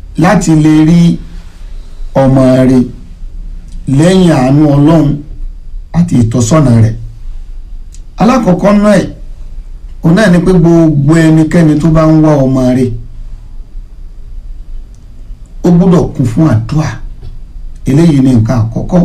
láti lè rí ọmọ rẹ̀ lẹ́yìn àánú ọlọ́run àti ìtọ́sọ́nà rẹ̀ alákọ̀ọ́kọ́ náà ẹ̀ òun náà ni pé gbogbo ẹnikẹ́ni tó bá ń wá ọmọ rẹ̀ ó gbúdọ̀ kún fún àdúà eléyìí ni nǹkan àkọ́kọ́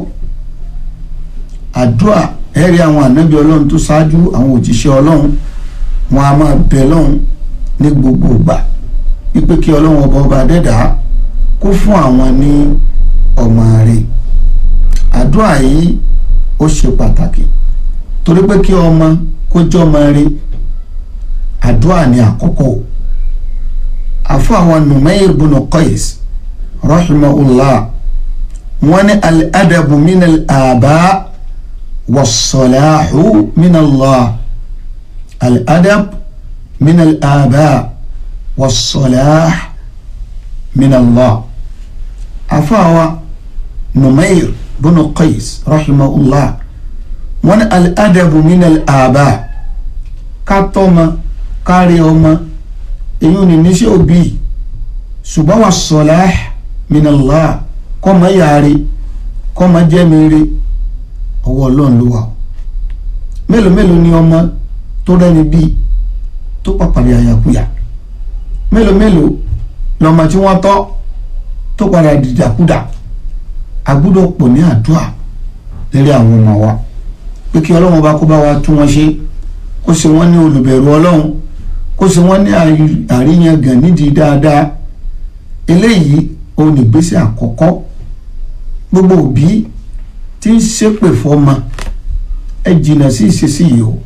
àdúà ẹ̀rí àwọn ànábì ọlọ́run tó ṣáájú àwọn òjíṣẹ́ ọlọ́run wọn a máa bẹ lọ́run ní gbogbo ìgbà wípé kí ọlọ́run ọba ọba dẹ́dàá kó fún àwọn ní ọmọ rẹ̀ àdúà yìí ó ṣe pàtàkì torí pé kí ọmọ kó jẹ́ ọmọ rẹ̀ àdúà ní àkọ́kọ́ àfọ àwọn Numayr bunu Qais rahimahullah wọn ní al-adabu min al-aba was-salahu min Allah al-adab min al-aba was-salah min Allah àfọ àwọn Numayr bunu Qais rahimahullah wọn ní al-adabu min al-aba ká tọ́mọ kárí ọmọ èyí ò ní níṣẹ́ òbí ṣùgbọ́n wà salah min Allah kọ́mọ yàrá kọ́mọ jẹ́mìírí ọwọ́ ọlọ́run ló wà ó mélòó mélòó ni ọmọ tó rẹ́ni bíi tó pàpàdé àyàkúyà mélòó mélòó lọ́mọ tí wọ́n tọ́ tó padà dìdàkudà agbúdọ̀ pọ̀ ní àdúrà lérí àwọn ọmọ wa pé kí ọlọ́run bá kó bá wa tún wọn ṣe kó ṣe wọ́n ní olùbẹ̀rù ọlọ́run kó ṣe wọ́n ní àríyàngàn nídìí dáadáa eléyìí òun nígbésẹ̀ àkọ́kọ́ gbogbo òbí tí ń ṣépè fọ́mọ ẹ jìnnà sí ìṣesí yìí o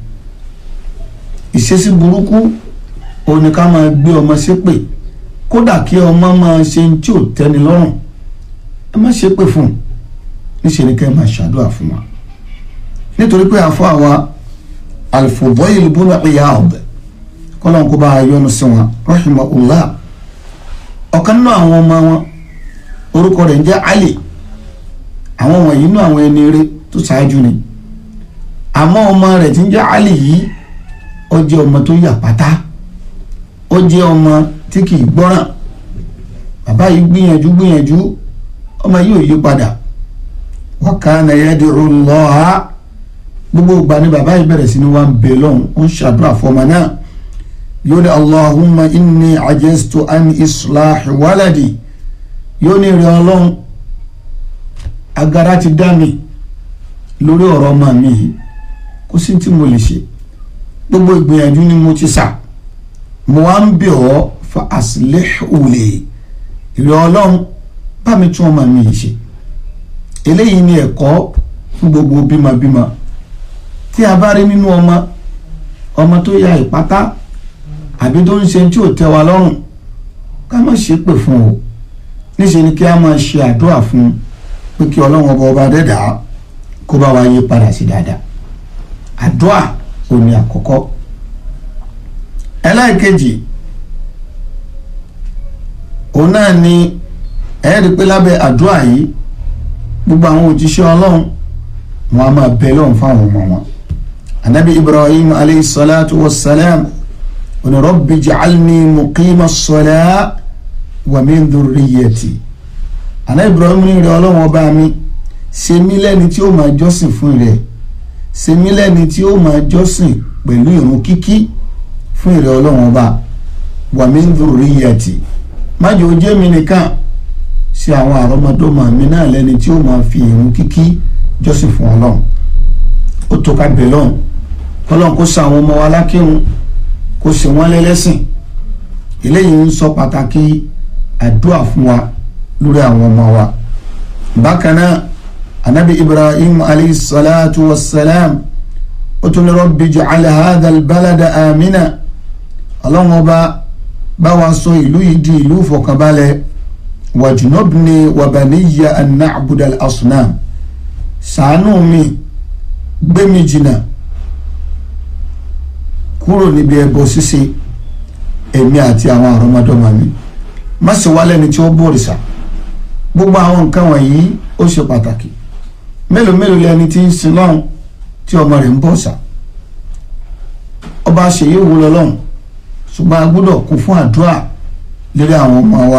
ìṣesí burúkú òun ni ká máa gbé ọmọ ṣépè kódà kí ọmọ máa ṣe ń tí ò tẹ́ni lọ́rùn ẹ má ṣépè fún un níṣẹ́ ni ká ẹ máa ṣàdúrà fún wa nítorí pé àfọ àwa Al-Fudayl ibn Iyad kọ́lọ́n kó bá a yọ́nú sí wọn rahimahullah ọ̀kan nínú àwọn ọmọ wọn orúkọ rẹ̀ ń jẹ́ Ali àwọn wọ̀nyí nínú àwọn ẹni eré tó ṣáájú ni àmọ́ ọmọ rẹ̀ tí ń jẹ́ Ali yìí ó jẹ́ ọmọ tó yà pátá ó jẹ́ ọmọ tí kì í gbọ́ràn bàbá yìí gbìyànjú gbìyànjú ọmọ yìí ò yí padà wa kana yad'u Allah gbogbo ìgbà ni bàbá yìí bẹ̀rẹ̀ sí ni wọ́n ń bẹ lọ́hùn ó ń ṣàdúrà fọmọ náà yóò ní allahumma inni ajastu an islahi waladi yóò ní rí ọlọ́run agara ti dá mi lórí ọ̀rọ̀ ọmọ mi yìí kó sí tí mo lè ṣe gbogbo ìgbìyànjú ni mo ti sà mo wá ń bẹ̀ ọ́ fa aslihu li ìrẹ́ ọlọ́run bá mi tún ọmọ mi yìí ṣe eléyìí ni ẹ̀kọ́ fún gbogbo bímọbímọ tí a bá rí nínú ọmọ ọmọ tó ya ìpátá àbí tó ń ṣe tí ò tẹ́ wa lọ́rùn ká má ṣe pè fún o níṣẹ́ ni kí a máa ṣe àdúrà fún pé kí ọlọ́run ọba ọba dẹ́dà kó bá wa yí padà sí dáadáa àdúrà ò ní àkọ́kọ́ ẹlẹ́ẹ̀kejì òun náà ni ẹ̀ẹ́dì pé lábẹ́ àdúrà yìí gbogbo àwọn òjíṣẹ́ ọlọ́run wọn a máa bẹ lọ́run fáwọn ọmọ wọn anabi ibrahim alayhi salatu wa salam oni rabbi ja'alni muqima as-salah wa min dhurriyyati ana ibrahim ní rẹ ọlọ́run ọba mi ṣe mí lẹ́ni tí ó máa jọ́sìn fún rẹ ṣe mí lẹ́ni tí ó máa jọ́sìn pẹ̀lú ìrun kíkí fún ìrẹ ọlọ́run ọba wa min dhurriyyati má jẹ́ ó jẹ́ mi nìkan ṣe àwọn àrọ́mọdọ́mọ mi náà lẹ́ni tí ó máa fi ìrun kíkí jọ́sìn fún ọlọ́run ó tó ká bẹ̀ lọ́hùn ọlọ́run kó sa àwọn ọmọ wa lákírun kó ṣe wọ́n lẹ́lẹ́sìn eléyìí ń sọ pàtàkì àdúrà fún wa lórí àwọn ọmọ wa bákan náà anabi ibrahim alayhi salatu wa salam ó tún ní rabbi ij'al hadha al-balada amina ọlọ́run ọba bá wa sọ ìlú yìí di ìlú ìfọ̀kànbalẹ̀ wajnubni wa baniya an na'buda al-asnam ṣàánú mi gbé mi jìnnà kúrò níbi ẹbọ ṣíṣe èmi àti àwọn àrọmọdọ́mọ mi má ṣe wá lẹ́ni tí ó bọ̀rìṣà gbogbo àwọn nǹkan wọ̀nyí ó ṣe pàtàkì mélòó mélòó lẹni tí ń sin lọ́hùn tí ọmọ rẹ̀ ń bọ̀ṣà ọba ṣèyí wúlọ lọ́hùn ṣùgbọ́n a gbọ́dọ̀ kún fún àdúrà lérí àwọn ọmọ wa